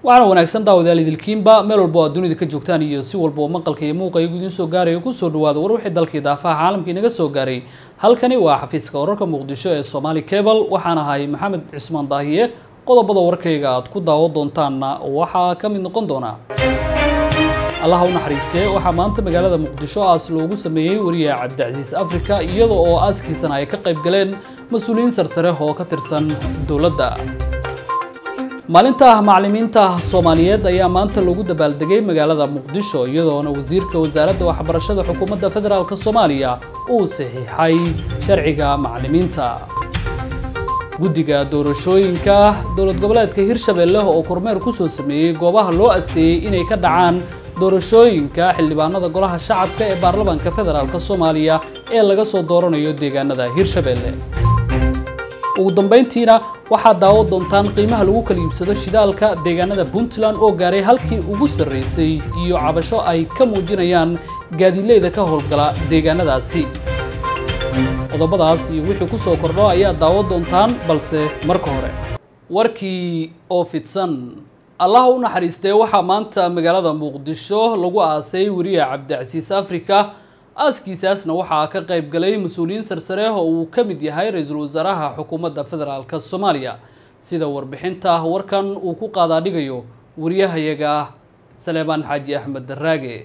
waxaana wanaagsan daawadayaal idilkiinba meel walba oo aad dunida ka joogtaan iyo si walba oo maqalka iyo muuqa igu idiin soo gaaraya kusoo dhawaada war wixii dalkii daafaha caalamka inaga soo gaaray halkani waa xafiiska wararka muqdisho ee somaali cable waxaan ahay maxamed cismaan daahiye qodobada warkayga aad ku daawo doontaanna waxaa ka mid noqon doona allaha u naxariistee waxaa maanta magaalada muqdisho aas loogu sameeyey wariye cabdicasiis africa iyada oo aaskiisana ay ka qayb galeen mas-uuliyiin sarsare oo ka tirsan dowladda maalinta macallimiinta soomaaliyeed ayaa maanta lagu dabaaldegay magaalada muqdisho iyadoona wasiirka wasaaradda waxbarashada xukuumadda federaalk soomaaliya uu saxiixay sharciga macallimiinta guddiga doorashooyinka dowlad goboleedka hirshabelle oo kormeer kusoo sameeyey goobaha loo asteeyey inay ka dhacaan doorashooyinka xildhibaanada golaha shacabka ee baarlamaanka federaalk soomaaliya ee laga soo dooranayo deegaanada hirshabelle ugu dambayntiina waxaad daawo doontaan qiimaha lagu kala iibsado shidaalka deegaanada puntland oo gaaray halkii ugu sarraysay iyo cabasho ay ka muujinayaan gaadiidleyda ka howlgala deegaanadaasi qodobadaas iyo wixii ku soo kordho ayaad daawo doontaan balse marka hore warkii oo fidsan allaha u naxariistee waxaa maanta magaalada muqdisho lagu aasay wariye cabdicasiis africa aaskiisaasna waxaa ka qayb galay mas-uuliyiin sarsare oo uu ka mid yahay ra-iisul wasaaraha xukuumadda federaalk soomaaliya sida warbixinta warkan uu ku qaadaadhigayo wariyahayaga saleebaan xaaji axmed daraage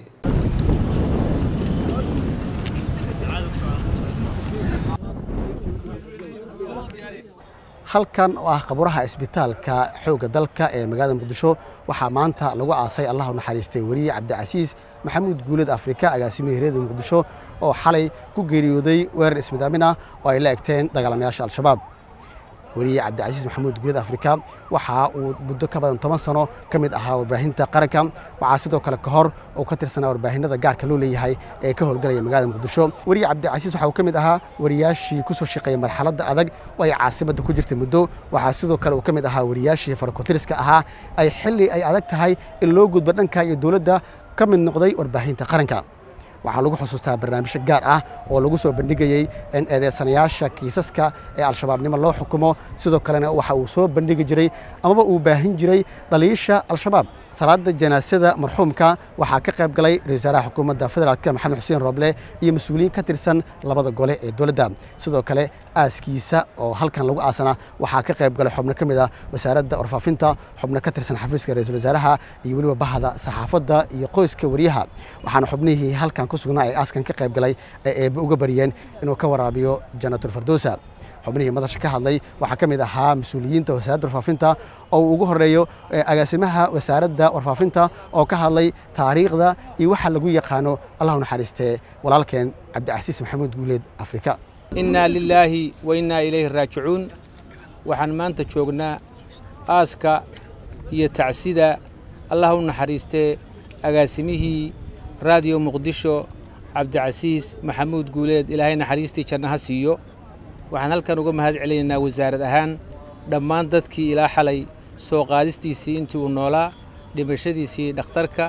halkan oo ah qaburaha isbitaalka xoogga dalka ee magaalada muqdisho waxaa maanta lagu aasay allah u naxariistay weriye cabdicasiis maxamuud guuled afrika agaasimihii reeda muqdisho oo xalay ku geeriyooday weerar ismidaamin ah oo ay la egteen dagaalamayaasha al-shabaab weriye cabdicasiis maxamuud guuled afrika waxa uu muddo ka badan toban sano ka mid ahaa warbaahinta qaranka waxaa sidoo kale ka hor uu ka tirsanaa warbaahinada gaarka loo leeyahay ee ka howlgalaya magaalada muqdisho weriye cabdicasiis waxa uu ka mid ahaa wariyaashii ku soo shaqeeyey marxaladda adag oo ay caasimadda ku jirtay muddo waxaa sidoo kale uu ka mid ahaa wariyaashii farakotiriska ahaa ay xilli ay adag tahay in loo gudbo dhanka iyo dowladda ka mid noqday warbaahinta qaranka waxaa lagu xusuustaa barnaamijyo gaar ah oo lagu soo bandhigayey in eedeysanayaasha kiisaska ee al-shabaabnimo loo xukumo sidoo kalena waxa uu soo bandhigi jiray amaba uu baahin jiray dhaliisha al-shabaab salaada janaasada marxuumka waxaa ka qayb galay ra-isul wasaaraha xukuumadda federaalk maxamed xuseen rooble iyo mas-uuliyiin ka tirsan labada gole ee dowladda sidoo kale aaskiisa oo halkan lagu aasana waxaa ka qayb galay xubno ka mid ah wasaaradda warfaafinta xubno ka tirsan xafiiska ra-isul wasaaraha iyo weliba bahda saxaafadda iyo qoyska wariyaha waxaana xubnihii halkan ku sugnaa ee aaskan ka qayb galay ee eebbe uga bariyeen inuu ka waraabiyo jannatul fardowsa xubnihii madasha ka hadlay waxaa ka mid ahaa mas-uuliyiinta wasaaradda warfaafinta oo uu ugu horeeyo agaasimaha wasaaradda warfaafinta oo ka hadlay taariikhda iyo waxa lagu yaqaano allah u naxariistee walaalkeen cabdicasiis maxamuud guuleed afrika innaa lilaahi wa innaa ilayhi raajicuun waxaan maanta joognaa aaska iyo tacsida allah u naxariistee agaasimihii raadiyo muqdisho cabdicasiis maxamuud guuleed ilaahay naxariistii jannaha siiyo waxaan halkan uga mahad celinaynaa wasaarad ahaan dhammaan dadkii ilaa xalay soo qaadistiisii intii uu noolaa dhimashadiisii dhakhtarka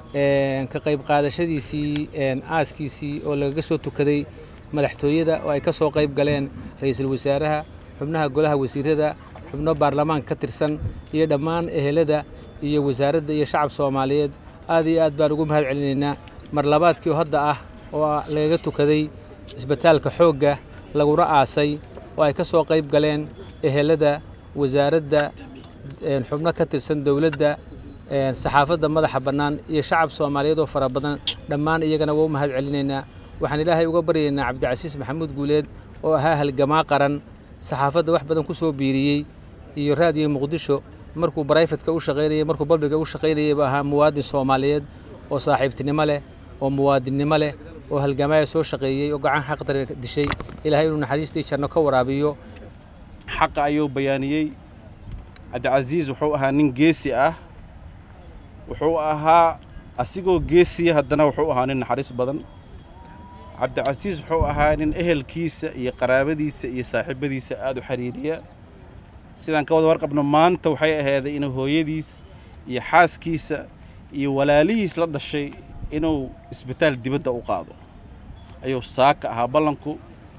ka qayb qaadashadiisii aaskiisii oo lagaga soo tukaday madaxtooyada oo ay ka soo qayb galeen ra-iisul wasaaraha xubnaha golaha wasiirada xubno baarlamaanka ka tirsan iyo dhammaan ehelada iyo wasaaradda iyo shacab soomaaliyeed aad iyo aad baan ugu mahad celinaynaa mar labaadkii oo hadda ah oo lagaga tukaday isbitaalka xoogga laguna aasay oo ay ka soo qayb galeen ehelada wasaaradda xubno ka tirsan dowladda saxaafadda madaxa bannaan iyo shacab soomaaliyeed oo fara badan dhammaan iyagana waa u mahad celinaynaa waxaan ilaahay uga baryaynaa cabdicasiis maxamuud guuleed oo ahaa halgamaa qaran saxaafadda wax badan ku soo biiriyey iyo raadiyo muqdisho markuu barayfatka u shaqaynayay markuu balbiga u shaqaynayayba ahaa muwaadin soomaaliyeed oo saaxiibtinimo leh oo muwaadinnimo leh oo halgamaaya soo shaqeeyey oo gacan xaqdar dishay ilaahay inuu naxariistii janno ka waraabiyo xaqa ayuu bayaaniyey cabdicasiis wuxuu ahaa nin geesi ah wuxuu ahaa asigoo geesiya haddana wuxuu ahaa nin naxariis badan cabdicasiis wuxuu ahaa nin ehelkiisa iyo qaraabadiisa iyo saaxiibadiisa aada u xiriiriya sidaan ka wada warqabno maanta waxay ahayday inuu hooyadiis iyo xaaskiisa iyo walaalihiis la dhashay inuu isbitaal dibadda u qaado ayuu saaka ahaa ballanku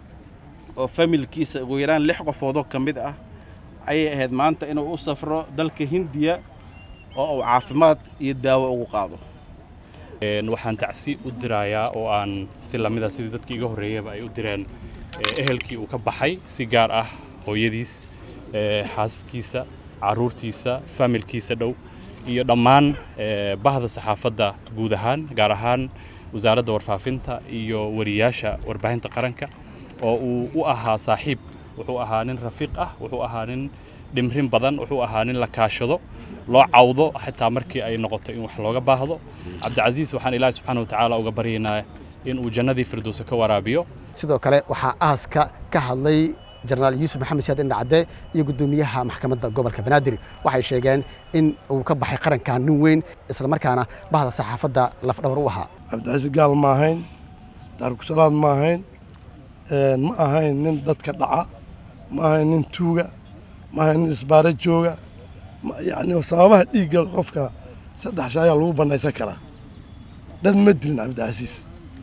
oo familkiisa ugu yaraan lix qofoodoo ka mid ah ayay ahayd maanta inuu u safro dalka hindiya oo uu caafimaad iyo daawo ugu qaado waxaan tacsi u dirayaa oo aan si lamida sidii dadkii iga horreeyaba ay u direen ehelkii uu ka baxay si gaar ah hooyadiis xaaskiisa caruurtiisa faamilkiisa dhow iyo dhammaan bahda saxaafadda guud ahaan gaar ahaan wasaaradda warfaafinta iyo wariyaasha warbaahinta qaranka oo uu u ahaa saaxiib wuxuu ahaa nin rafiiq ah wuxuu ahaa nin dhimrin badan wuxuu ahaa nin la kaashado loo cawdo xitaa markii ay noqoto in wax looga baahdo cabdicasiis waxaan ilaahi subxaana watacaala uga baryaynaa in uu jannadii firdowsa ka waraabiyo sidoo kale waxaa aaska ka hadlay jenaraal yuusuf maxamed siyaad indhacadde iyo guddoomiyaha maxkamadda gobolka banaadir waxay sheegeen in uu ka baxay qarankan nin weyn islamarkaana bahda saxaafadda lafdhabar u ahaa cabdicasiis gaal ma ahayn daarkusalaad ma ahayn ma ahayn nin dadka dhaca ma ahayn nin tuuga ma ahayn nin isbaaro jooga yacni sababaha dhiigga qofka saddex shay ayaa lagu bannaysan karaa dad ma dilin cabdicasiis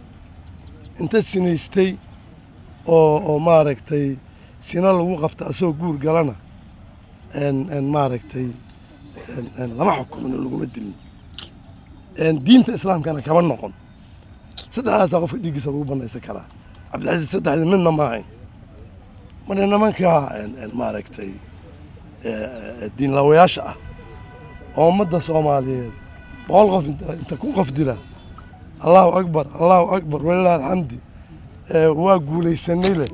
inta sinaystay oo oo maaragtay sina lagu qabta asoo guur galana maaragtay lama xukumin oo laguma dilin diinta islaamkana kama noqon saddexdaasaa qofka dhiiggiisa lagu bannaysan karaa cabdicasiis saddexdii midna ma ahayn marka nimankaa maaragtay diinlaawayaasha ah oo ummadda soomaaliyeed boqol qof inta kun qof dila allahu akbar allahu akbar walilah alxamdi waa guulaysanay leh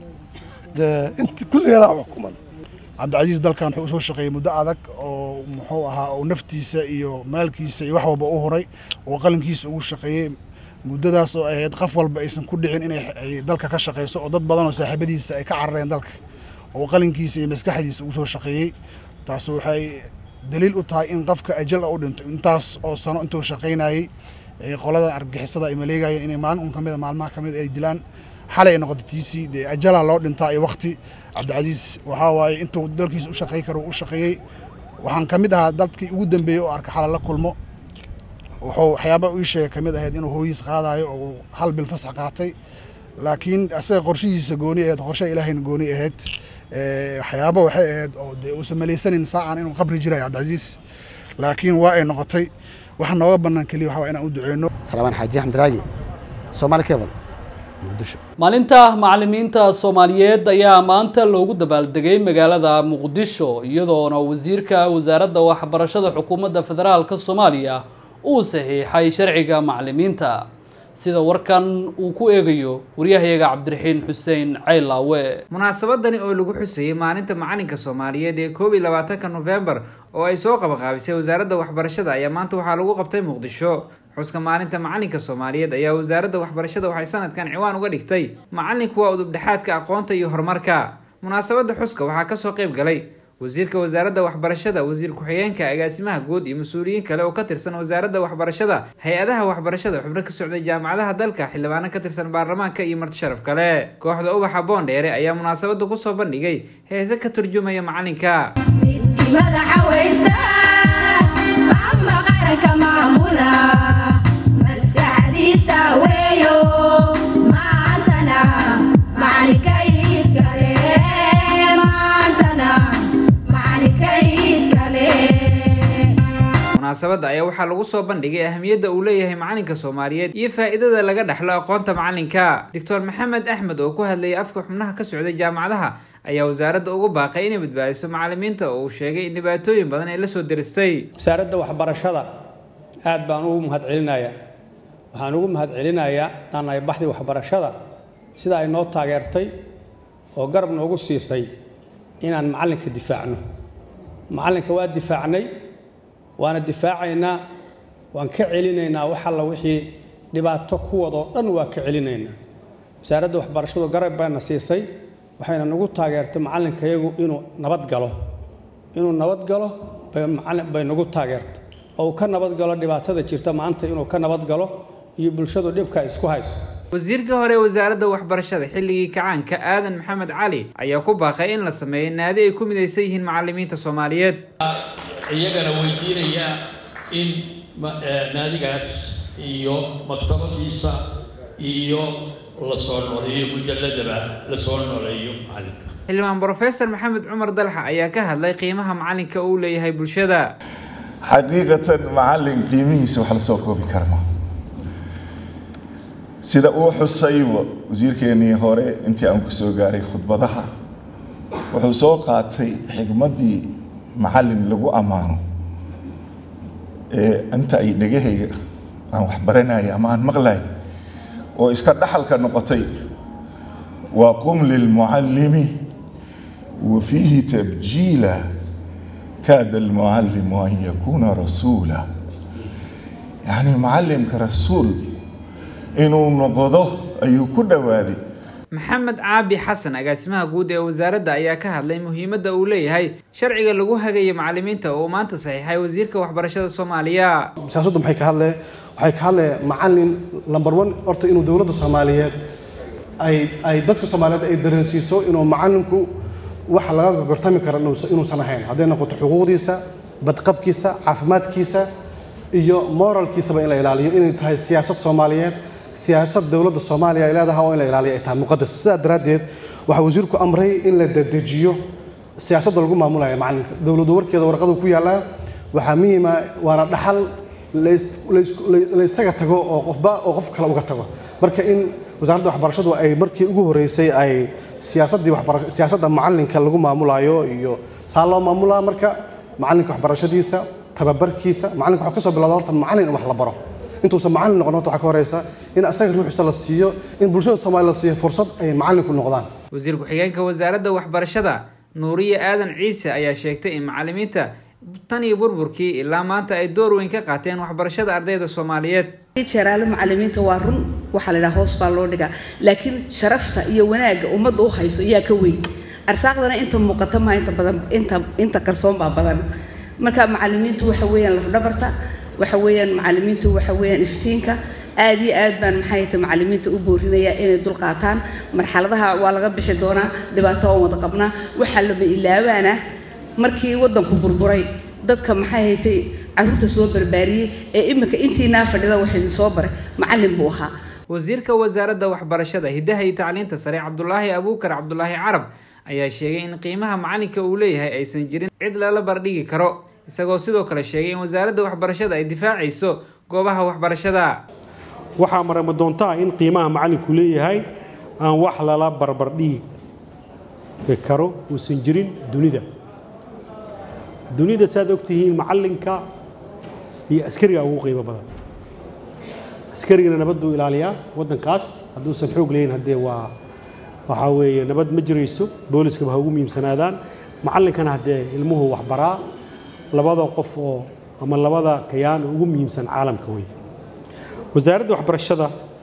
inta kulligana xukuman cabdicasiis dalkan wuxuu usoo shaqeeyey muddo adag oo muxuu ahaa oo naftiisa iyo maalkiisa iyo wax walba u huray oo qalinkiisa ugu shaqeeyey muddadaas oo ahayd qof walba aysan ku dhicin inay dalka ka shaqeyso oo dad badan oo saaxiibadiisa ay ka carareen dalka oo qalinkiisa iyo maskaxdiisa ugu soo shaqeeyey taas waxay daliil u tahay in qofka ajal u dhinto intaas oo sano intuu shaqaynayey qoladan argixisada ay maleegayeen inay maalin un kamid maalmaha kamid ay dilaan xalay ay noqoto tiisii dee ajalaa loo dhintaa iyo wakti cabdicasiis waxaa waaye intuu dalkiisa u shaqey karo u shaqeeyey waxaan ka mid ahaa dadkii ugu dambeeyey oo arka xalal la kulmo wuxuu waxyaaba ii sheegay kamid ahayd inuu hooyiis qaadayo oo hal bil fasax qaatay laakiin asaga qorshihiisa gooni ahayd qorshaha ilaahayna gooni ahayd waxyaaba waxay ahayd oo dee uusan malaysanin saacan inuu qabri jirayo cabdicasiis laakiin waa ay noqotay waxa nooga bannaan keliya waxa waa inaan u duceyno salaamaan xaaji axmed raagi soomaali cable muqdisho maalinta macalimiinta soomaaliyeed ayaa maanta loogu dabaaldegay magaalada muqdisho iyadoona wasiirka wasaaradda waxbarashada xukuumadda federaalka soomaaliya uu saxiixay sharciga macalimiinta sida warkan uu ku eegayo waryahayaga cabdiraxiin xuseen caylaawe munaasabadani oo lagu xusayey maalinta macalinka soomaaliyeed ee koob iyo labaatanka nofembar oo ay soo qabaqaabisay wasaaradda waxbarashada ayaa maanta waxaa lagu qabtay muqdisho xuska maalinta macalinka soomaaliyeed ayaa wasaaradda waxbarashada waxay sanadkan ciwaan uga dhigtay macalinku waa udubdhexaadka aqoonta iyo horumarka munaasabadda xuska waxaa kasoo qayb galay wasiirka wasaaradda waxbarashada wasiir ku-xigeenka agaasimaha guud iyo mas-uuliyiin kale oo ka tirsan wasaaradda waxbarashada hay-adaha waxbarashada xubno ka socday jaamacadaha dalka xildhibaano ka tirsan baarlamaanka iyo marti sharaf kale kooxda ubaxa boondheere ayaa munaasabadda kusoo bandhigay heese ka turjumaya macalinka munaasabadda ayaa waxaa lagu soo bandhigay ahamiyadda uu leeyahay macalinka soomaaliyeed iyo faa-iidada laga dhexlo aqoonta macalinka doctor maxamed axmed oo ku hadlayay afka xubnaha ka socday jaamacadaha ayaa wasaaradda ugu baaqay inay badbaadiso macalimiinta oo uu sheegay in dhibaatooyin badan ay la soo deristay wasaaradda waxbarashada aad baan ugu mahadcelinayaa waxaan ugu mahadcelinayaa daanahay baxdii waxbarashada sida ay noo taageertay oo garab noogu siisay inaan macalinka difaacno macalinka waa difaacnay waana difaacaynaa waan ka celinaynaa wax alla wixii dhibaato kuwadoo dhan waa ka celinaynaa wasaaradda waxbarashadu garab bayna siisay waxayna nagu taageertay macalinkayagu inuu nabad galo inuu nabad galo bay nagu taageertay oo uu ka nabad galo dhibaatada jirta maanta inuu ka nabad galo iyo bulshadu dhibka isku hayso wasiirka hore wasaaradda waxbarashada xilligii kacaanka aadan maxamed cali ayaa ku baaqay in la sameeyo naadi ay ku midaysan yihiin macalimiinta soomaaliyeed iyagana weydiinaya in naadigaas iyo maktabadiisa iyo la soo nooleeyo mujalladaba la soo nooleeyo macalinka xildhibaan brofesor maxamed cumar dalxa ayaa ka hadlay qiimaha macalinka uu leeyahay bulshada xaqiiqatan macallin qiimihiisa wax la soo koobi karma sida uu xusayba wasiirkeennii hore intii aan ku soo gaaray khudbadaha wuxuu soo qaatay xigmaddii macallin lagu ammaano ee inta ay dhegahayga aan wax baranaya ama aan maqlay oo iska dhaxalka noqotay waa qum lilmucallimi wa fiihi tabjiila kaada almucallimu an yakuuna rasuula yacni macallimka rasuul inuu noqdo ayuu ku dhowaaday maxamed caabi xasan agaasimaha guud ee wasaaradda ayaa ka hadlay muhiimadda uu leeyahay sharciga lagu hagayo macallimiinta oo maanta saxiixay wasiirka waxbarashada soomaaliya siyaasaddu maxay ka hadlee waxay ka hadlee macallin number one horta inuu dowladda soomaaliyeed ay ay dadka soomaaliyeed ay dareensiiso inuu macallinku wax laga gortami karo inuusan ahayn hadday noqoto xuquuqdiisa badqabkiisa caafimaadkiisa iyo moralkiisaba in la ilaaliyo inay tahay siyaasad soomaaliyeed siyaasad dowladda soomaaliya ay leedahay oo in la ilaaliyo ay tahay muqadas sidaa daraaddeed waxaa wasiirku amray in la dedejiyo siyaasadda lagu maamulaya macallinka dowladdu warkeeda warqadu ku yaallaa waxaa muhiima waana dhaxal la isaga tago oo qofba oo qof kale uga tago marka in wasaaradda waxbarashadu ay markii ugu horreysay ay siyaasaddii waxbarasho siyaasadda macallinka lagu maamulayo iyo saa loo maamulaa marka macallinka waxbarashadiisa tababarkiisa macallinka waxaa ka soo bilowda horta macallin in wax la baro intuusan macallin noqon horta waxaa ka horeysa in asaga ruuxiisa la siiyo in bulshada soomaaliya la siiyo fursad ay macallinku noqdaan wasiir ku-xigeenka wasaaradda waxbarashada nuuriye aadan ciise ayaa sheegtay in macallimiinta tan iyo burburkii ilaa maanta ay door weyn ka qaateen waxbarashada ardayda soomaaliyeed jeeraale macallimiinta waa run waxaa la yidhaha hoos baa loo dhigaa laakiin sharafta iyo wanaagga ummadda u hayso ayaa ka weyn arsaaqdana inta muuqata maa inta badan inta inta qarsoon baa badan marka macallimiintu waxa weeyaan lafdhabarta waxa weeyaan macallimiintu waxa weeyaan iftiinka aad iyo aad baan maxay tahay macallimiinta u boorinaya inay dul qaataan marxaladaha waa laga bixi doonaa dhibaato oon wada qabnaa waxaa lama ilaabaana markii waddanku burburay dadka maxay haytay carruurta soo barbaariyey ee iminka intiinaa fadhida wax idin soo baray macallin buu ahaa wasiirka wasaaradda waxbarashada hiddaha iyo tacliinta sare cabdulaahi abuukar cabdulaahi carab ayaa sheegay in qiimaha macallinka uu leeyahay aysan jirin cid lala bardhigi karo isagoo sidoo kale sheegay in wasaaradda waxbarashada ay difaacayso goobaha waxbarashada waxaa marama doontaa in qiimaha macallinku leeyahay aan wax lala barbardhigi karo uusan jirin dunida dunida saad ogtihiin macallinka iyo askariga ugu qiimo badan askarigana nabaduu ilaaliyaa waddankaas hadduusan xoog leeyin haddee waa waxaa weeye nabad ma jirayso booliskaba ha ugu muhiimsanaadaan macallinkana haddee ilmuhu waxbaraa labada qof oo ama labada kayaan ugu muhiimsan caalamka wey wasaaradda waxbarashada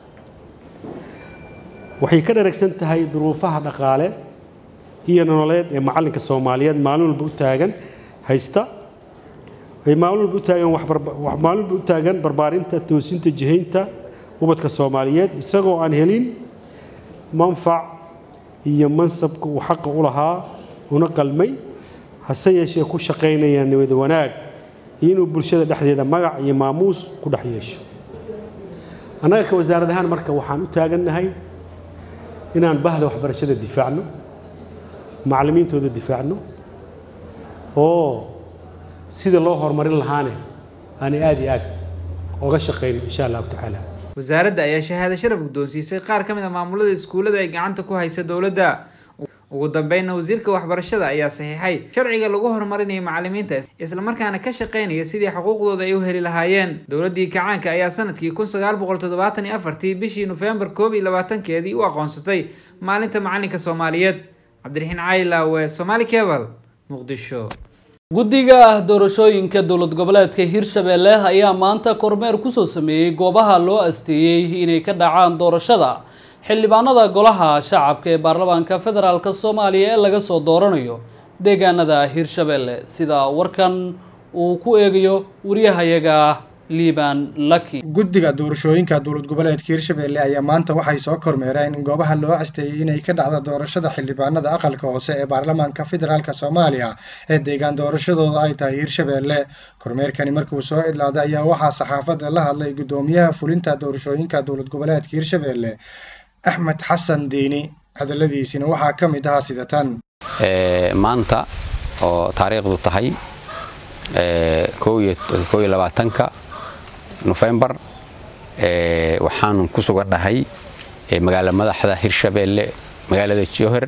waxay ka dharagsan tahay duruufaha dhaqaale iyo nololeed ee macallinka soomaaliyeed maalin walba u taagan haysta ay maalin walba u taagan maalin walba u taagan barbaarinta toosinta jihaynta ubadka soomaaliyeed isagoo aan helin manfac iyo mansabka uu xaqa u lahaa una qalmay hase yeeshee ku shaqaynaya nabad wanaag iyo inuu bulshada dhexdeeda magac iyo maamuus ku dhex yeesho annaga ka wasaarad ahaan marka waxaan u taagannahay inaan bahda waxbarashada difaacno macallimiintooda difaacno oo sida loo horumarin lahaane aanay aad iyo aad oga shaqayno insha allahu tacaala wasaaradda ayaa shahaado sharaf guddoonsiisay qaar ka mid a maamulada iskuullada ay gacanta ku haysa dowladda ugu dambeynna wasiirka waxbarashada ayaa saxiixay sharciga lagu horumarinayo macallimiinta islamarkaana ka shaqaynaya sidii xuquuqdooda ay u heli lahaayeen dowladdii kacaanka ayaa sanadkii kun sagaal boqol toddobaatan iyo afartii bishii nofembar koob iyo labaatankeedii u aqoonsatay maalinta macallinka soomaaliyeed cabdiraxiin caylaawe somaali cebal muqdisho guddiga doorashooyinka dowlad goboleedka hirshabelle ayaa maanta kormeer kusoo sameeyey goobaha loo asteeyey inay ka dhacaan doorashada xildhibaanada golaha shacabka ee baarlamaanka federaalk soomaaliya ee laga soo dooranayo deegaanada hirshabelle sida warkan uu ku eegayo wariyahayaga liban laki guddiga doorashooyinka dowlad goboleedka hirshabelle ayaa maanta waxay soo kormeereen in goobaha loo asteeyey inay ka dhacda doorashada xildhibaanada aqalka hoose ee baarlamaanka federaalk soomaaliya ee deegaan doorashadooda ay tahay hirshabelle kormeerkani markuu soo idlaaday ayaa waxaa saxaafadda la hadlay guddoomiyaha fulinta doorashooyinka dowlad goboleedka hirshabelle axmed xasan diini hadalladiisina waxaa ka mid ahaa sida tan maanta oo taariikhdu tahay koo iyo labaatanka nofembar waxaan ku sugan dhahay magaala madaxda hirshabeelle magaalada jowhar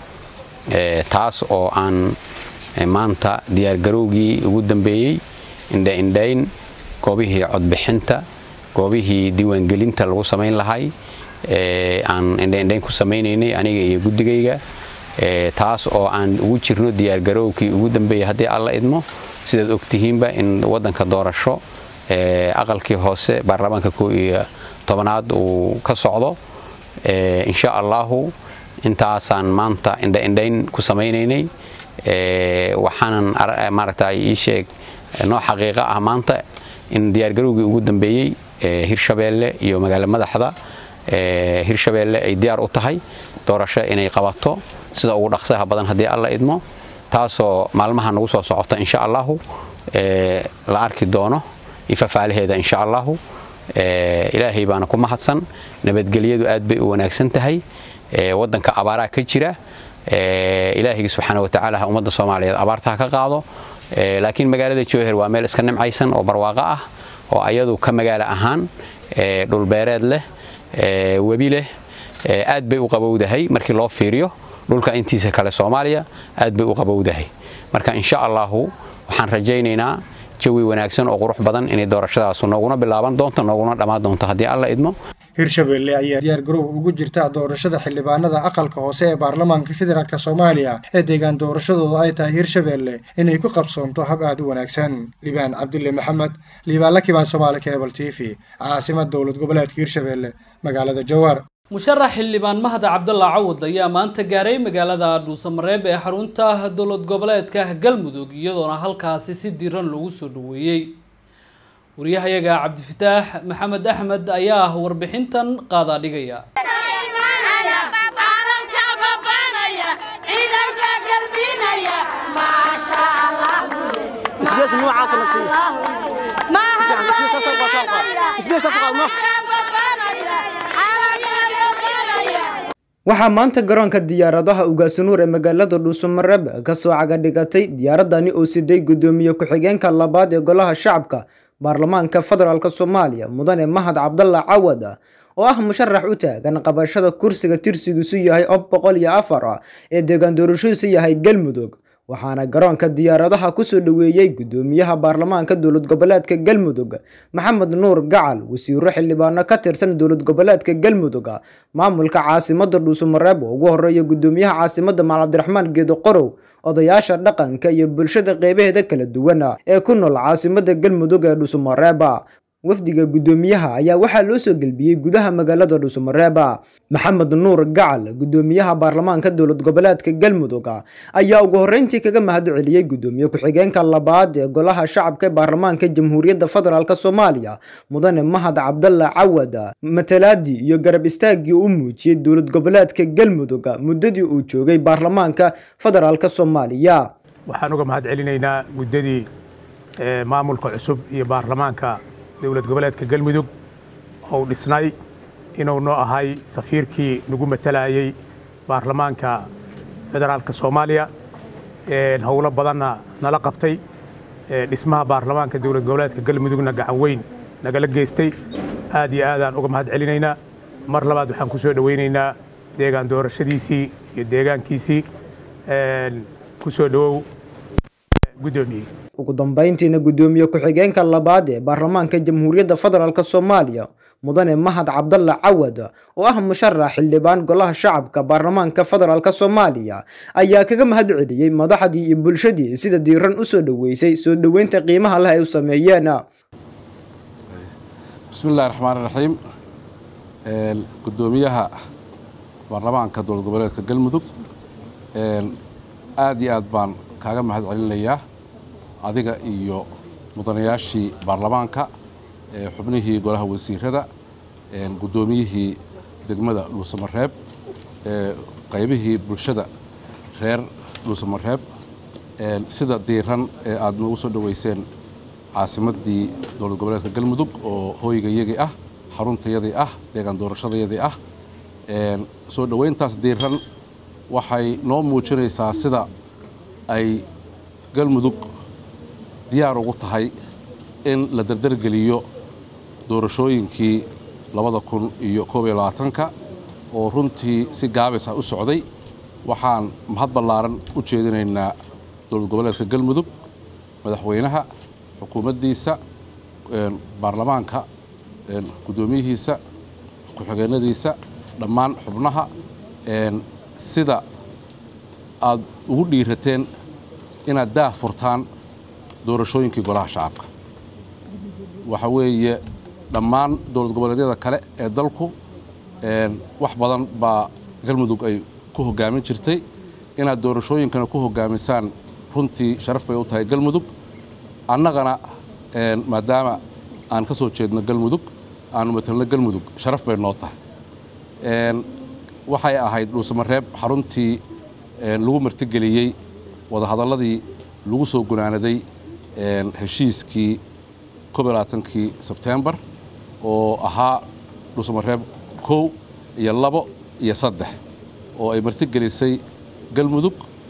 taas oo aan maanta diyaargarowgii ugu dambeeyey indhaindhayn goobihii codbixinta goobihii diiwaangelinta lagu samayn lahay aan indhaindhayn ku samaynaynay aniga iyo guddigayga taas oo aan ugu jirno diyaargarowkii ugu dambeeyey haddii alla idmo sidaad ogtihiinba in waddanka doorasho aqalkii hoose baarlamaanka koo iyo tobanaad uu ka socdo insha allahu intaasaan maanta indhaindhayn ku samaynaynay waxaanan maaragta ii sheeg noo xaqiiqo ah maanta in diyaargarowgii ugu dambeeyey hirshabeelle iyo magaalo madaxda hirshabeelle ay diyaar u tahay doorasho inay qabato sida ugu dhaqsaha badan haddii alla idmo taasoo maalmaha nagu soo socota insha allahu la arki doono ifafaalaheeda insha allahu ilaahay baana ku mahadsan nabadgelyadu aad bay u wanaagsan tahay waddanka abaaraa ka jira ilaahaygi subxaana watacaala ha ummadda soomaaliyeed abaartaha ka qaado laakiin magaalada jowhar waa meel iska nimcaysan oo barwaaqo ah oo ayadu ka magaalo ahaan dhulbeereed leh webi leh aad bay u qabowdahay markii loo fiiriyo dhulka intiisa kale soomaaliya aad bay u qabowdahay marka insha allahu waxaan rajaynaynaa jawi wanaagsan oo qurux badan inay doorashadaasu nooguna bilaaban doonto nooguna dhammaan doonto haddii alla idmo hirshabeelle ayaa diyaar garow ugu jirta doorashada xildhibaanada aqalka hoose ee baarlamaanka federaalk soomaaliya ee deegaan doorashadooda ay tahay hirshabeelle inay ku qabsoonto hab aad u wanaagsan libaan cabdulle maxamed liibaan la kibaan soomaali kebal t v caasimad dowlad goboleedka hirshabeelle magaalada jawaar musharax xildhibaan mahda cabdalla cawad ayaa maanta gaaray magaalada dhuusamareeb ee xarunta dowlad goboleedka galmudug iyadoona halkaasi si diiran loogu soo dhaweeyey waryahayaga cabdifataax maxamed axmed ayaa warbixintan qaadaa dhigaya waxaa maanta garoonka diyaaradaha ugaasunuur ee magaalada dhuusamareeb kasoo cagadhigatay diyaaradani oo siday gudoomiye ku-xigeenka labaad ee golaha shacabka baarlamaanka federaalk soomaaliya mudane mahad cabdalla cawad oo ah musharax u taagan qabashada kursiga tirsigiisu yahay ob boqol iyo afar ee deegaan doorashadiisu yahay galmudug waxaana garoonka diyaaradaha kusoo dhaweeyey gudoomiyaha baarlamaanka dowlad goboleedka galmudug maxamed nuur gacal wasiiro xildhibaano ka tirsan dowlad goboleedka galmudug maamulka caasimada dhuusamareeb oo ugu horeeya gudoomiyaha caasimada maal cabdiraxmaan geedo qorow odayaasha dhaqanka iyo bulshada qeybaheeda kala duwan ee ku nool caasimada galmudug ee dhuusamareeb wafdiga gudoomiyaha ayaa waxaa loo soo gelbiyey gudaha magaalada dhuusamareeb maxamed nuur gacal gudoomiyaha baarlamaanka dowlad goboleedka galmudug ayaa ugu horeyntii kaga mahad celiyey gudoomiye ku-xigeenka labaad ee golaha shacabka ee baarlamaanka jamhuuriyadda federaalk soomaaliya mudane mahad cabdalla cawad matalaadii iyo garab istaagii u muujiyey dowlad goboleedka galmudug muddadii uu joogay baarlamaanka federaalk soomaaliya waxaan uga mahad celinaynaa muddadii maamulka cusub iyo baarlamaanka dowlad goboleedka galmudug ou dhisnay inuu noo ahay safiirkii nagu matalayay baarlamaanka federaalka soomaaliya howlo badanna nala qabtay dhismaha baarlamaanka dowlad goboleedka galmudugna gacan weyn nagala geystay aad iyo aadaan uga mahad celinaynaa mar labaad waxaan ku soo dhowaynaynaa deegaan doorashadiisii iyo deegaankiisii ku soo dhowow guddoomiye ugu dambeyntiina gudoomiye ku-xigeenka labaad ee baarlamaanka jamhuuriyadda federaalk soomaaliya mudane mahad cabdalla cawad oo ah musharax xildhibaan golaha shacabka baarlamaanka federaalk soomaaliya ayaa kaga mahad celiyey madaxdii iyo bulshadii sida diiran usoo dhoweysay soo dhoweynta qiimaha leh ay u sameeyeen bismi illahi raxmaan raxiim gudoomiyaha baarlamaanka dowlad goboleedka galmudug aad iyo aad baan kaaga mahad celinayaa adiga iyo mudanayaashii baarlamaanka xubnihii golaha wasiirada guddoomiyihii degmada dhuusamareeb qaybihii bulshada reer dhuusamareeb sida diiran ee aad nagu soo dhoweyseen caasimaddii dowlad goboleedka galmudug oo hooygayagii ah xaruntayadii ah deegaan doorashadayadii ah soo dhoweyntaas diiran waxay noo muujinaysaa sida ay galmudug diyaar ugu tahay in la dardargeliyo doorashooyinkii labada kun iyo koob iyo labaatanka oo runtii si gaabis ah u socday waxaan mahad ballaaran u jeedinaynaa dowlad goboleedka galmudug madaxweynaha xukuumaddiisa baarlamaanka guddoomiyihiisa ku-xigeenadiisa dhammaan xubnaha sida aad ugu dhiirateen inaad daah furtaan doorashooyinkii golaha shacabka waxa weeye dhammaan dowlad goboleedyada kale ee dalku wax badan baa galmudug ay ku hoggaamin jirtay inaad doorashooyinkana ku hoggaamisaan runtii sharaf bay u tahay galmudug annagana maadaama aan ka soo jeedno galmudug aanu matalno galmudug sharaf bay noo tahay waxay ahayd dhuusamareeb xaruntii lagu martigeliyey wadahadalladii lagu soo gunaanaday heshiiskii koob iyo labaatankii sebtembar oo ahaa dhuusamareeb kow iyo labo iyo saddex oo ay martigelisay galmudug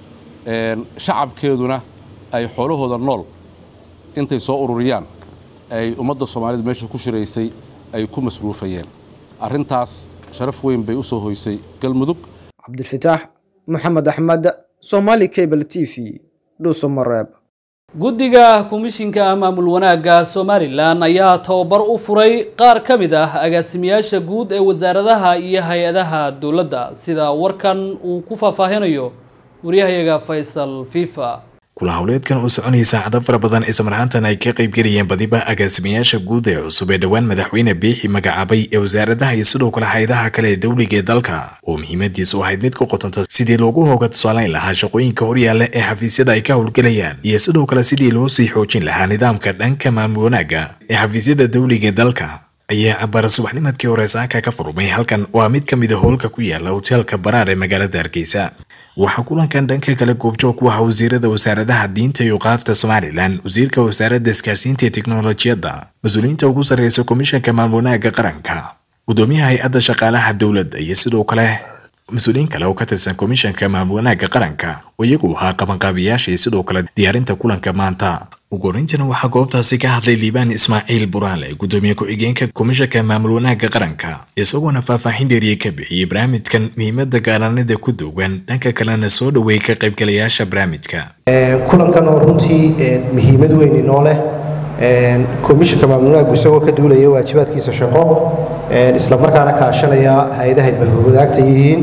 shacabkeeduna ay xoolahooda nool intay soo ururiyaan ay ummadda soomaalida meesha ku shiraysay ay ku masruufayeen arrintaas sharaf weyn bay u soo hoysay galmudug cabdilfataax maxamed axmed somaali cable t v dhuusamareeb guddiga komishinka maamul wanaagga somalilan ayaa tababar u furay qaar ka mid ah agaasimayaasha guud ee wasaaradaha iyo hay-adaha dowladda sida warkan uu ku faahfaahinayo waryahayaga faysal fifa kula howleedkan uu soconayay saacado fara badan islamarhaantan ay ka qaybgelayeen badiba agaasimayaasha guud ee cusub ee dhowaan madaxweyne biixi magacaabay ee wasaaradaha iyo sidoo kale hay-adaha kale ee dowliga ee dalka oo muhiimadiisu ahayd mid ku qotanta sidii loogu hooga tusaalayn lahaa shaqooyinka horyaalla ee xafiisyada ay ka howlgelayaan iyo sidoo kale sidii loo sii xoojin lahaa nidaamka dhanka maamul wanaagga ee xafiisyada dowliga ee dalka ayaa cabara subaxnimadkii hore saaka ka furmay halkan waa mid ka mid a howlka ku yaala hoteelka baraar ee magaalada hargeysa waxaa kulankan dhanka kale goobjoog ku ahaa wasiirada wasaaradaha diinta iyo qaafta somalilan wasiirka wasaaradda isgaarsiinta iyo teknolojiyadda mas-uuliyiinta ugu sarreysa komishanka maamul wanaagga qaranka gudoomiyaha hay-adda shaqaalaha dowladda iyo sidoo kale mas-uuliyiin kale oo ka tirsan komishanka maamul wanaagga qaranka oo iyagu ahaa qabanqaabiyaasha iyo sidoo kale diyaarinta kulanka maanta ugu horeyntana waxaa goobtaasi ka hadlay liibaan ismaaciil buraale gudoomiye ku-xigeenka komishanka maamul wanaagga qaranka isagoona faahfaaxin dheeriye ka bixiyey barnaamijkan muhiimada gaaranida ku duwan dhanka kalena soo dhoweeyay ka qaybgalayaasha barnaamijka kulankan oo runtii muhiimad weyn inoo leh komishanka maamul wanaaggu isagoo ka duulaya waajibaadkiisa shaqo islamarkaana kaashanaya hay-adaha bahwadaagta yihiin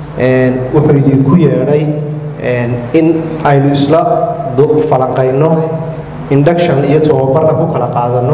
wuxuu idinku yeedhay in aynu isla falanqayno induction iyo tababarna ku kala qaadano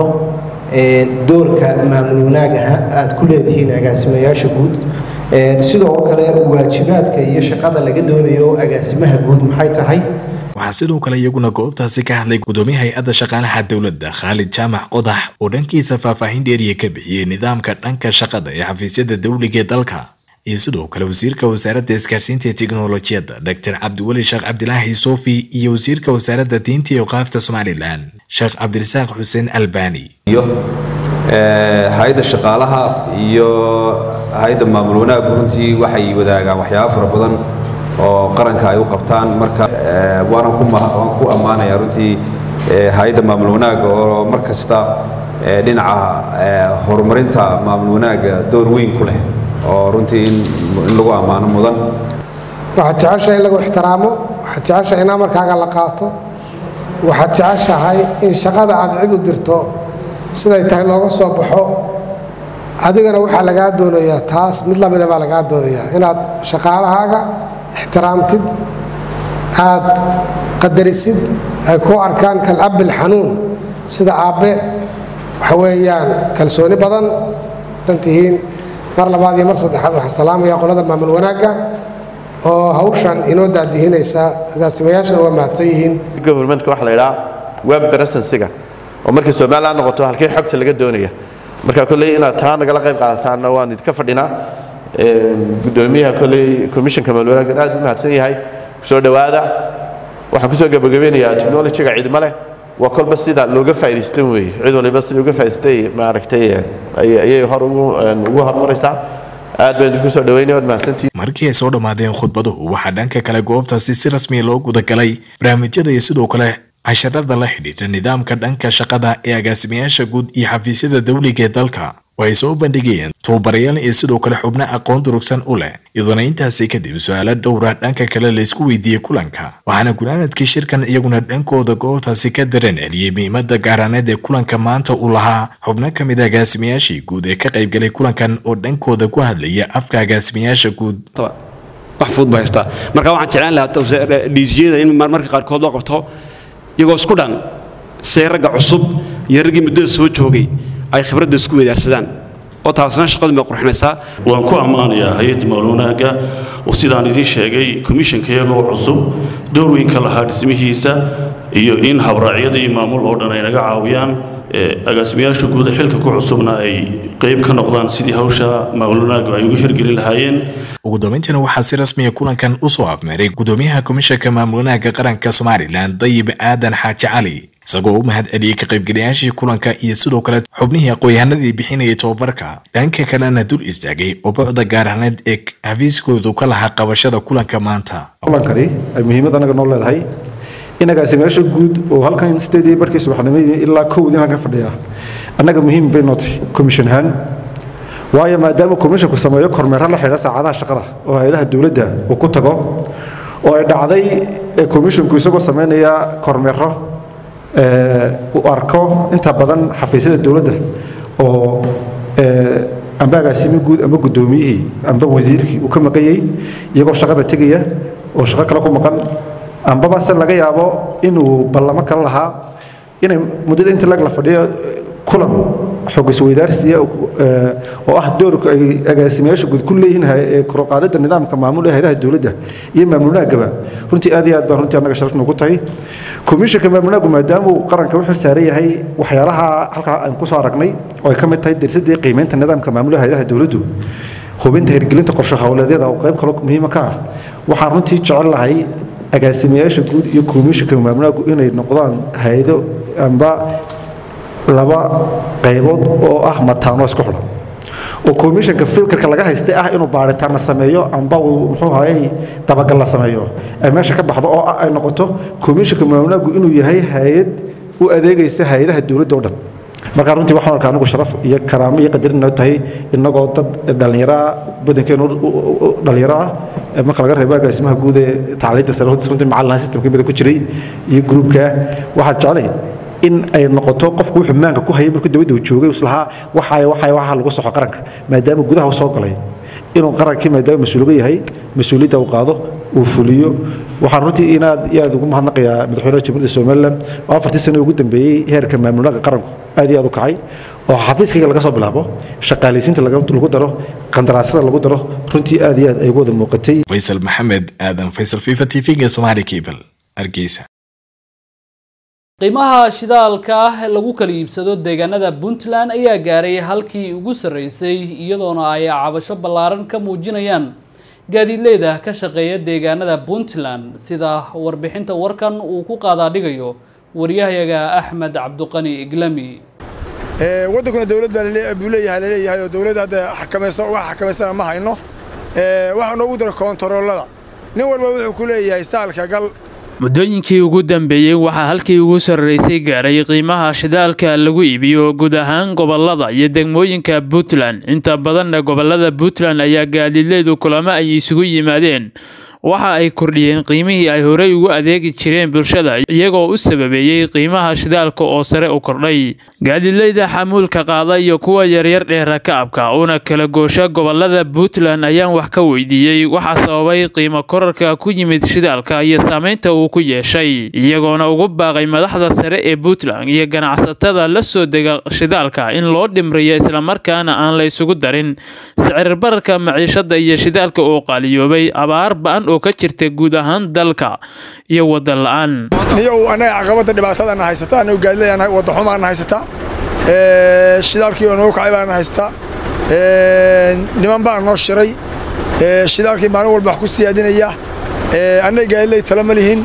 doorka maamul wanaagaha aad ku leedihiin agaasimayaasha guud sidoo kale waajibaadka iyo shaqada laga doonayo agaasimaha guud maxay tahay waxaa sidoo kale iyaguna goobtaasi ka hadlay gudoomiye hay-adda shaqaalaha dowladda khaalid jaamac qodax oo dhankiisa faahfaahin dheeriya ka bixiyey nidaamka dhanka shaqada ee xafiisyada dowliga ee dalka iyo sidoo kale wasiirka wasaaradda isgaarsiinta ee teknolojiyadda dr cabdiweli sheekh cabdilaahi sofi iyo wasiirka wasaaradda diinta iyo qaafta somalilan sheekh cabdirasaaq xuseen albani iyo hay-adda shaqaalaha iyo hay-adda maamul wanaaggu runtii waxay wadaagaan waxyaaba fara badan oo qaranka ay u qabtaan marka waanan ku ammaanaya runtii hay-adda maamul wanaagga oo mar kasta dhinaca horumarinta maamul wanaagga door weyn ku leh oo runtii in lagu ammaano mudan waxaad jeceshahay in lagu ixtiraamo waxaad jeceshahay in amarkaaga la qaato waxaad jeceshahay in shaqada aad cid u dirto siday tahay looga soo baxo adigana waxaa lagaa doonayaa taas mid lamida baa lagaa doonayaa inaad shaqaalahaaga ixtiraamtid aad qadarisid ay ku arkaan kalabil xanuun sida aabbe waxa weeyaan kalsooni badan dan tihiin mar labaad iyo mar saddexaad waxaan salaamayaa qolada maamul wanaagga oo hawshan inoo daadihinaysa agaasimayaashana waa mahadsan yihiin governmentka waxaa la yidhaha web presensiga oo markii somaliland noqoto halkee xogta laga doonaya marka kolley inaad taa nagala qayb qaadataanna waan idinka fadhinaa gudoomiyaha kolley commissionka maamul wanaaggan aad u mahadsan yahay kusoo dhowaada waxaan kusoo gabagabeynayaa technologyga ciidmo leh waa kolba sida looga faa'idaystan weeye cid waliba sida uga faa'idaystay maaragtay ayay hor ugu ugu horumaraysaa aad baan idinku soo dhaweynaya waad mahadsantihiin markii ay soo dhammaadeen khudbaduhu waxaa dhanka kale goobtaasi si rasmiya loo gudagalay barnaamijyada iyo sidoo kale casharada la xidhiidha nidaamka dhanka shaqada ee agaasimayaasha guud iyo xafiisyada dawliga ee dalka oo ay soo bandhigayeen tababarayaal iyo sidoo kale xubno aqoon durugsan u leh iyadoona intaasi kadib su-aalo dhowra dhanka kale laysku weydiiyey kulanka waxaana gunaanadkii shirkan iyaguna dhankooda goobtaasi ka dareen celiyey muhiimada gaaraaneed ee kulanka maanta uu lahaa xubno ka mid a agaasimayaashii guud ee ka qaybgalay kulankan oo dhankooda ku hadlaya afka agaasimayaasha guud wax fudud ba haystaa marka waxaan jeclaan lahaa dhiijiyada in marmarka qaarkood loo qabto iyagoo isku dhan say ragga cusub iyo raggii muddada soo joogay ay khibradda isku weydaarsadaan oo taasna shaqadu bay qurxinaysaa waan ku ammaanayaa hay-adda maalwanaaga oo sidaan idiin sheegay komishanka iyagoo cusub door weyn ka lahaa dhismihiisa iyo in habraacyada iyo maamul oo dhan ay naga caawiyaan agaasimayaasha guuda xilka ku cusubna ay qayb ka noqdaan sidii hawsha maalwanaagu ay ugu hirgelin lahaayeen ugu dambeyntiina waxaa si rasmiya kulankan usoo afmeeray gudoomiyaha komishanka maamul wanaagga qaranka somalilan dayib aadan xaaji cali isagoo u mahad celiyey ka qaybgalayaashii kulanka iyo sidoo kale xubnihii aqoon-yahanadii bixinayay tobabarka dhanka kalena dul istaagay ubuucda gaarhaneed ee xafiiskoodu ka lahaa qabashada kulanka maanta kulankani ay muhiimad anaga noo leedahay in agaasimayaasha guud oo halkan sideedii barkii subaxnimo ilaa kowdin halkan fadhiya annaga muhiim bay nootay komishan ahaan waayo maadaama komishanku sameeyo kormeero la xidha saacadaha shaqada oo hay-adaha dowladda uu ku tago oo ay dhacday komishanku isagoo sameynaya kormeero uu arko inta badan xafiisyada dowladda oo amba agaasimi guud amba guddoomiyihii amba wasiirkii uu ka maqanyay iyagoo shaqada tegaya oo shaqo kale ku maqan ambaba se laga yaabo inuu ballamo kale lahaa inay muddada inta lag la fadhiyo kulan xog isweydaarsiya oo ah doorka ay agaasimayaasha guud ku leeyihiin koroqaadida nidaamka maamul ee hayadaha dowladda iyo maamulnaagaba runtii aad iyo aad baan runtii annaga sharaf noogu tahay komishanka maamulnaagu maadaama uu qaranka u xil saaran yahay waxyaalaha halkaa aan kusoo aragnay oo ay ka mid tahay dirsadii qiimeynta nidaamka maamul ee hayadaha dowladdu hubinta hirgelinta qorshe howleedyada oo qayb kale muhiima ka ah waxaan runtii jecel lahay agaasimayaasha guud iyo komishanka maamulnaagu inay noqdaan hay-ado amba laba qaybood oo ah mataano isku xidhan oo komishanka filkarka laga haystay ah inuu baaritaanna sameeyo amba uu muxuu ahayey dabagal la sameeyo ay meesha ka baxdo oo ah ay noqoto komishanka maamulnaagu inuu yahay hay-ad u adeegaysa hay-adaha dowladda oo dhan markaa runtii waxaan arkaa anigu sharaf iyo karaamo iyo qadarin noo tahay innagoo dad dhallinyaro ah badankeenu dhallinyaro ah marka laga reebo agaasimaha guud ee tacliinta sare runtii macallin systemka mida ku jiray iyo gruubka waxaan jeclay in ay noqoto qofku wuxuu maanka ku hayay markuu dawladda uu joogay islahaa waxay waxay waxa lagu soxo qaranka maadaama gudaha uu soo galay inuu qarankii maadaama mas-uuliga yahay mas-uuliyadda uu qaado uu fuliyo waxaan runtii inaad iyo aad ugu mahadnaqayaa madaxweynaha jamhuuriyadda somaliland oo afartii sano ugu dambeeyey heerka maamulnaga qaranku aad iyo aad u kacay oo xafiiskayga laga soo bilaabo shaqaalaysiinta lagu daro qandaraasyada lagu daro runtii aad iyo aad ay ugu wada muuqatay faysal maxamed aadan faysal fifa t v-ga somali cable hargeysa qiimaha shidaalka ah ee lagu kala iibsado deegaanada puntland ayaa gaaray halkii ugu sarreysay iyadoona ay cabasho ballaaran ka muujinayaan gaadiidleyda ka shaqeeya deegaanada puntland sida warbixinta warkan uu ku qaadaadhigayo waryahayaga axmed cabduqani iglami waddankuna dowlad baa buu leeyahay laleeyahay oo dowladda hadda xakamaysa wax xakamaysana ma hayno waxaa noogu dara koontaroolada nin walba wuxuu ku leeyahay saalka gal muddooyinkii ugu dambeeyey waxaa halkii ugu sarraysay gaaray qiimaha shidaalka lagu iibiyo guud ahaan gobollada iyo degmooyinka puntland inta badanna gobollada puntland ayaa gaadiidleydu kulamo ay isugu yimaadeen waxa ay kordhiyeen qiimihii ay horey ugu adeegi jireen bulshada iyagoo u sababeeyey qiimaha shidaalka oo sare u kordhay gaadiidleyda xamuulka qaada iyo kuwa yaryar ee rakaabka una kala goosha gobolada puntland ayaan wax ka weydiiyey waxaa sababay qiimo korarka ku yimid shidaalka iyo saameynta uu ku yeeshay iyagoona ugu baaqay madaxda sare ee puntland iyo ganacsatada la soo dega shidaalka in loo dhimriyo islamarkaana aan la isugu darin sicirbararka maciishada iyo shidaalka oo qaaliyoobay abaar ba-an oo ka jirta guud ahaan dalka iyo wadan la-aan niyow annaga caqabadda dhibaatadana haysata annagu gaadilayaan wadda xumaana haysata shidaalkii oo nagu kacay baana haysata niman baa noo shiray shidaalkii maalin walba wax ku siyaadinaya annaga gaadilay tala ma lihin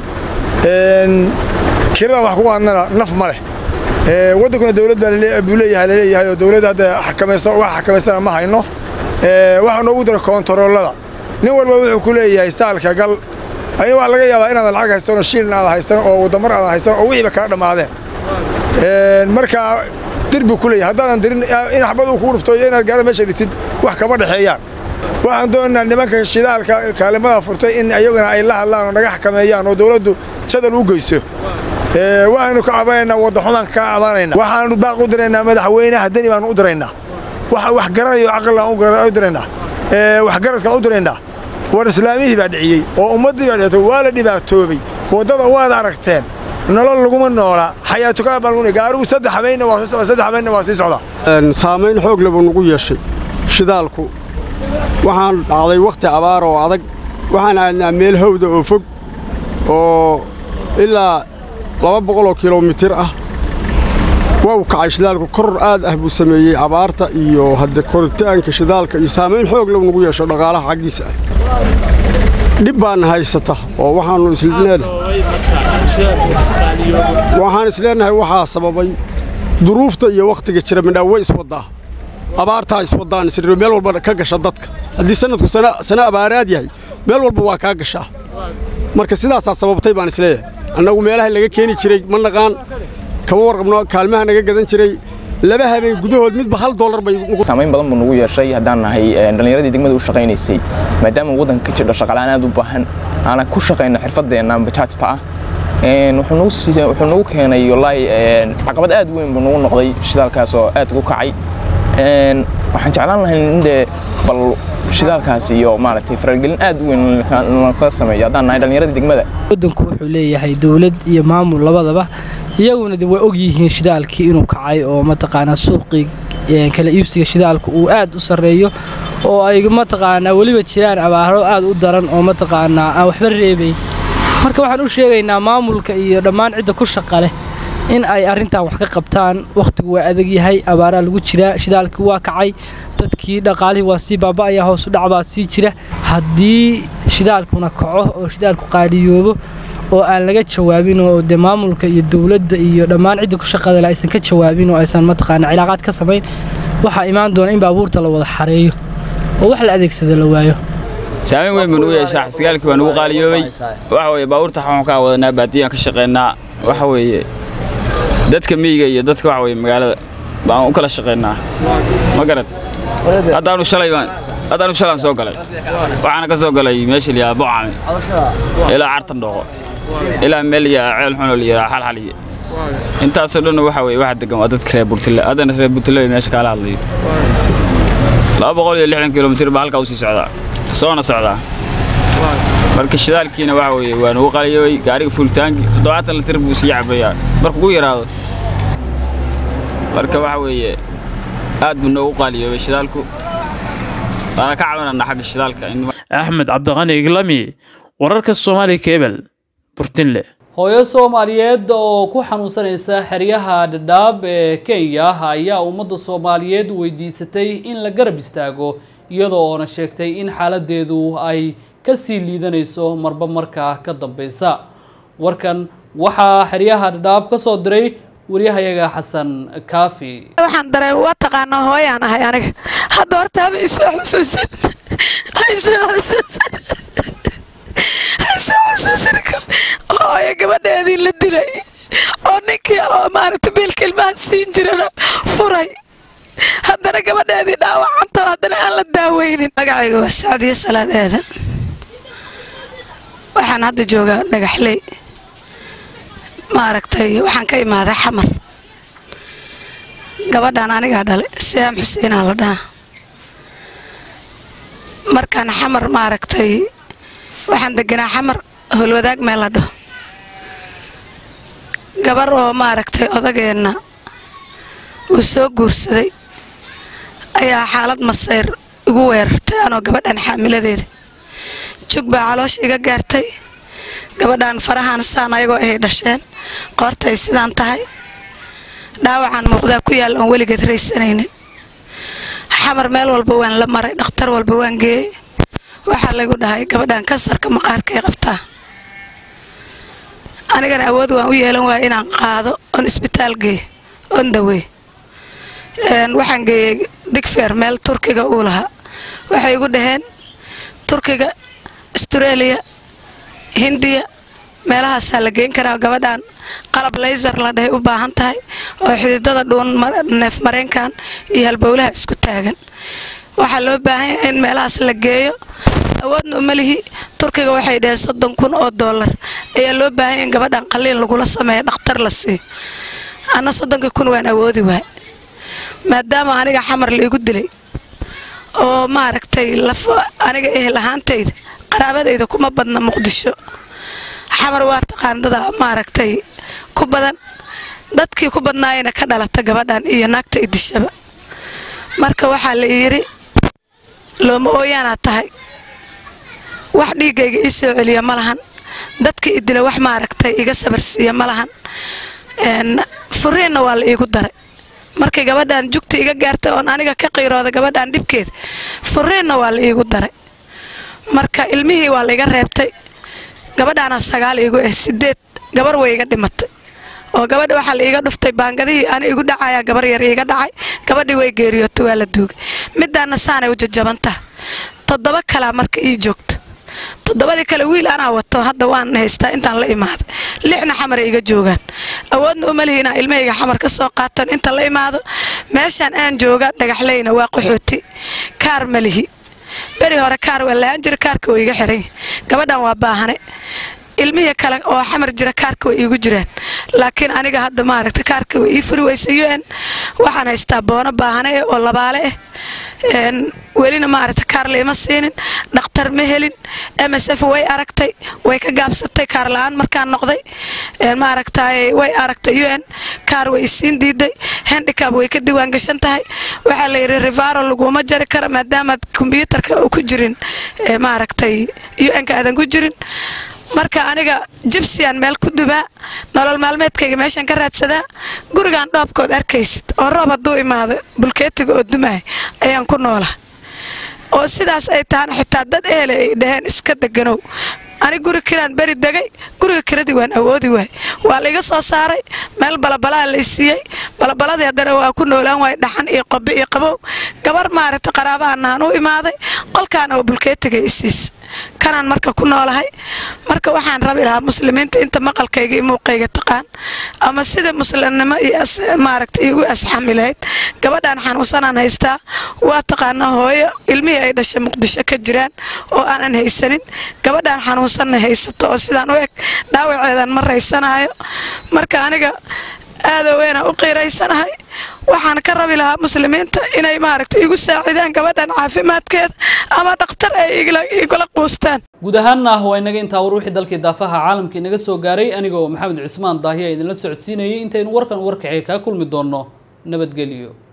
kiradan wax ku qaadnana naf ma leh waddankuna dowlad baa buu leeyahay laleeyahay oo dowladda hadda xakamaysa wax xakamaysana ma hayno waxaa noogu dara koontaroolada nin walba wuxuu ku leeyahay saalka gal ayna waa laga yaabaa inaadan lacag haysan oo shiilin aada haysan oo wadamar aada haysan oo wixiiba kaa dhammaadeen marka dir buu ku leeyahay haddaadan dirin in xabad uu kugu dhufto iyo inaad gaaro meesha dhigtid wax kama dhexeeyaan waxaan doonaynaa nimanka shidaalka kaalimada furtay in ayaguna ay la hadlaan oo naga xakameeyaan oo dowladdu jadal u geyso waxaanu ka cabanaynaa waddaxumaan ka cabanayna waxaanu baaq u diraynaa madaxweynaha deni baanu u diraynaa waxa wax garanayo caqlilaan u diraynaa waxgaradkaan u diraynaa war islaamihii baa dhiciyey oo ummaddii baa dhibatay waa la dhibaatoobay waddada waad aragteen nolol laguma noolaa xayaatukaa baa lagu gaarigu saddex habeynna waa sii socda saddex habeynna waa sii socdaa saamayn xoog leh buu nagu yeeshay shidaalku waxaan dhacday wakhti abaar oo adag waxaan aadnaa meel hawda oo fog oo ilaa laba boqoloo kilomitir ah waa uu kacay shidaalku koror aad ah buu sameeyey abaarta iyo hadde koritaanka shidaalka iyo saamayn xoog leh nagu yeesho dhaqaalaha xaggiisa ah dhib baana haysata oo waxaannu isleenahay waxaan isleenahay waxaa sababay duruufta iyo wakhtiga jira midhaa way iswaddaa abaartaa iswaddaan isriro meel walba ka gasha dadka haddii sanadku sana abaaraad yahay meel walba waa kaa gashaa marka sidaasaa sababtay baan isleeyahay annagu meelaha laga keeni jiray ma naqaan kama warqabno kaalmaha naga gadan jiray laba habeen gudahood midba hal doolar bay saamayn badan buu nagu yeeshay haddaan nahay dhallinyaradii degmada u shaqaynaysay maadaama waddanka ka jiro shaqalaan aad u baahan aanan ku shaqayno xirfadeenna bajaajta ah wuxuu nagu keenay wallaahi caqabad aad weyn buu nagu noqday shidaalkaas oo aad ugu kacay waxaan jeclaan lahay in dee bal shidaalkaas iyo maaragtay faragelin aad u weyn laka sameeyo haddaan nahay dhallinyaradii degmada waddanku wuxuu leeyahay dowlad iyo maamul labadaba iyaguna de way og yihiin shidaalkii inuu kacay oo mataqaanaa suuqii kala iibsiga shidaalka uu aad u sarreeyo oo ay mataqaanaa weliba jiraan abaaro aad u daran oo mataqaanaa aan waxba reebayn marka waxaan u sheegaynaa maamulka iyo dhammaan cidda ku shaqa leh in ay arrintan wax ka qabtaan wakhtigu waa adag yahay abaaraa lagu jiraa shidaalkii waa kacay dadkii dhaqaalihii waa sii baaba'aya hoosu dhac baa sii jira haddii shidaalkuna kaco oo shidaalku qaadiyoobo oo aan laga jawaabin oo dee maamulka iyo dowladda iyo dhammaan cidda ku shaqada leh aysan ka jawaabin oo aysan mataqaana cilaaqaad ka samayn waxaa imaan doona in baabuurta la wada xareeyo oo wax la adeegsada la waayo saamayn weyn buu nugu yeeshaa sigaalkii waa nugu qaaliyoobay waxa weeye baabuurta waxaan kaa wadanaa baadiyaan ka shaqaynaa waxa weeye dadka miyiga iyo dadka waxa weeye magaalada baan u kala shaqaynaa ma garad haddaanu shalay baan haddaanu shalaan soo galay waxaana ka soo galay meesha liyaa bocame ilaa cartan dhoqo ilaa meel liyaa ceel xun oo liyaa xalxaliye intaasoo dhan waxa weeye waxa degan waa dadka reer burtile haddana reer burtile meesha kaala hadlayo laba boqol iyo lixdan kilomitir baa halkaa usii socdaa soona socdaa marka shidaalkiina waxa weeye waa nugu qaliyooy gaariga fuulitaanki toddobaatan litir buu sii cabayaa markuu ku yaraado marka waxa weeye aad buu noogu qaaliyoobay shidaalku waana ka cabanana xagga shidaalka axmed cabdiqani iglami wararka soomaali kebel burtinle hooyo soomaaliyeed oo ku xanuunsanaysa xeryaha dhadhaab ee kenya ayaa ummadda soomaaliyeed weydiisatay in la garab istaago iyadoo oona sheegtay in xaaladeedu ay kasii liidanayso marba markaa ka dambeysa warkan waxaa xeryaha dhadhaab ka soo diray waryahayaga xasan kaafi waxaan dareen waa taqaanaa hooyaan ahay aniga hadda horta haba isoo xusuusan haysoo xusuusan haysoo xusuusan hooyo gabadheedii la dilay oo ninkii oo maaragta biilka ilmaha siin jirana furay haddana gabadheedii dhaawacanta haddana aan la daaweynin magacayga waa sacdiyo salaad aadan waxaan hadda joogaa dhagaxley maaragtay waxaan ka imaaday xamar gabadhan anigaa dhalay siyaam xuseenaa la dhahaa markaan xamar maaragtay waxaan deganaa xamar howlwadaag meel la dhaho gabar oo maaragtay odageenna uu soo guursaday ayaa xaalad masayr igu weerartay anoo gabadhan xaamiladeeda jug baa caloosha iga gaartay gabadhan farahaan saan ayagoo ahay dhasheen qoortay sidaan tahay dhaawacaan muuqdaa ku yaal oon weligeed raysanaynin xamar meel walba waan la maray dhakhtar walba waan geeyey waxaa laygu dhahay gabadhan kansarka maqaarkay qabtaa anigana awood waan u yeelan waaya inaan qaado oon isbitaal geeyo oon daweey waxaan geeyey digfeer meel turkiga uu lahaa waxay igu dhaheen turkiga astareeliya hindiya meelahaasaa la geyn karaa gabadhan qalab laysar la dhahay u baahan tahay oo xididada dhuun neef mareenkan iyo halbowlaha isku taagan waxaa loo baahan yahay in meelahaas la geeyo awoodna uma lihi turkiga waxay dhaheen soddon kun oo dollar ayaa loo baahan yahay in gabadhan qaliin lagula sameeyo dhakhtar la siiyo anna soddonkii kun waan awoodi waay maadaama aniga xamar la igu dilay oo maaragtay lafo aniga ehel ahaantayda qaraabadayda kuma badna muqdisho xamar waa taqaandada maaragtay ku badan dadkii ku badnaayana ka dhalata gabadhan iyo naagta idishaba marka waxaa la yidhi looma ooyaanaa tahay wax dhiiggayga ii soo celiya ma lahan dadkii idila wax maaragtay iga sabarsiiya ma lahan furiinna waa la iigu daray markay gabadhan jugta iga gaartay oon aniga ka qiirooda gabadhan dhibkeeda furiinna waa la iigu daray marka ilmihii waa la iga reebtay gabadhaana sagaal iigu ah sideed gabar way iga dhimatay oo gabadha waxaa la iiga dhuftay baangadihii ana igu dhacaya gabar yar iiga dhacay gabadhii way geeriyootay waa la duugay midaana saanay u jajabantaha toddoba kalaa marka ii joogto toddobadii kale wiil anaa wato hadda waan haystaa intaan la imaaday lixna xamaray iga joogaan awoodna uma lihi inaan ilmahayga xamar ka soo qaatan inta la imaado meeshaan aan jooga dhagaxleyna waa qaxooti kaar ma lihi beri hore kaar waa la-aan jira kaarka way iga xiran gabadhan waa baahane ilmihii kale oo xamar jira kaarka way iigu jiraan laakiin aniga hadda maaragta kaarka way ii furi weysa un waxaan haystaa boono baahane eh oo labaale ah welina maaragta kaar laima siinin dhakhtar ma helin m s f way aragtay way ka gaabsatay kaar la-aan markaan noqday maaragtay way aragtay un kaar way isiin diiday handicab way ka diwaan gashan tahay waxaa la yidhi rivaro laguma jari karo maadaamaad kombyuutarka ku jirin maaragtay un-ka aadan ku jirin marka aniga jibsiyaan meel ku dubaa nolol maalmeedkayga meeshaan ka raadsadaa gurigaan dhoobkood arkaysid oo roob hadduu imaado bulkeetiga oo dumaay ayaan ku noolaa oo sidaas ay tahana xitaa dad ehele ay dhaheen iska deganow ani guri kiraan beri degay guriga kiradii waan awoodi waay waa la iga soo saaray meel balabalaa la isiiyey balabaladii haddana waa ku noolaan waay dhaxan iyo qobe iyo qabow gabar maaragta qaraabahanaan u imaaday qolkaana oo bulkeetiga isiisa kanaan marka ku noolahay marka waxaan rabi lahaa muslimiinta inta maqalkayga iyo muuqayga taqaan ama sida muslimnimo iyo maaragta igu asxami lahayd gabadhaan xanuunsanaan haystaa waa taqaanaa hooyo ilmihii ay dhashay muqdisho ka jiraan oo aanan haysanin gabadhaan xanuunsanna haysato oo sidaan u eg dhaawaceedan ma raysanaayo marka aniga aadoo weynaan u qiiraysanahay waxaan ka rabi lahaa muslimiinta inay maaragta igu saacidaan gabadhan caafimaadkeeda ama dhakhtar ay igula quustaan guud ahaanna ah waa inaga intaa war wixii dalkii daafaha caalamka inaga soo gaaray anigoo maxamed cismaan daahiya idinla socodsiinayay intaynu warkan warkacee kaa kulmi doonno nabadgelyo